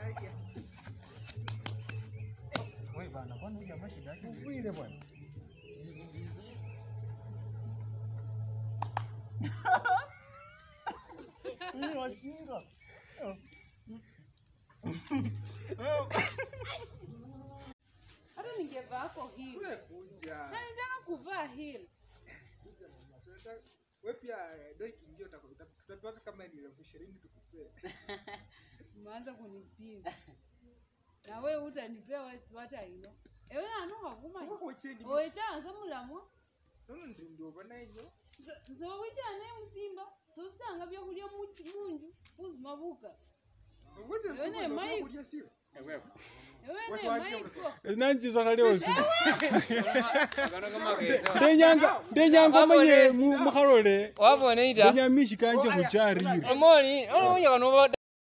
Wewe bana, kwani huyu jamaa shida yake? ni- Uvile bwana. Hii wajinga. Hata ningevaa hapo heel. Wewe kuja. Na nitaka kuvaa heel. Kuja mama. Sasa wewe pia eh, doi kiingia utakuta tutapewa kama ni elfu ishirini tukupee. Umeanza kunipinga. Na wewe utanipea wa- wata ino. Ewe ano hakuma. Wako chini. Oita asa mulamwa. Nono ndio ndio bana hiyo. So wicha ne musimba. Tositanga byakulya mu munju. Uzuma buka. Uweze Wewe msema ne ndio Mike. kuja sio. Ewe Wasi ne waje maiko. Nanchiza kali osi. Kano kama kesa. Ndenyanga ndenyanga manye mu- mukhalole. Wabona ita. Ndenyamishi kanje khuchari. Omoni, ono kano